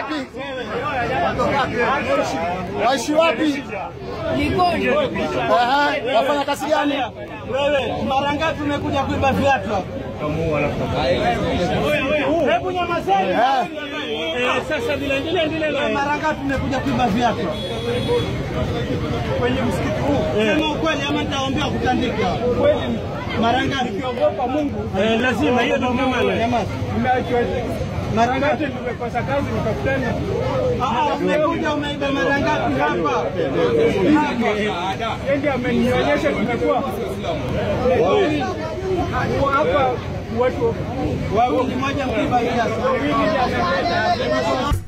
wapi? Waishi wapi? Likoni. Aha, wafanya kazi gani? Wewe mara ngapi umekuja kuiba viatu hapa? Hebu nyamazeni. Eh, Sasa vile endelea endelea. Mara ngapi umekuja kuiba viatu? Kwenye msikiti huu. Sema ukweli ama nitawaambia kutandika. Kweli. Mara ngapi? Ukiogopa Mungu. Eh, lazima hiyo ndio mama. Nyamaza. Mara ngapi nimekosa kazi nikakutana? Ah, umekuja umeiba mara ngapi hapa? Hapa. Yeye ndiye amenionyesha tumekuwa hapa watu wawili, moja mkiba viatu.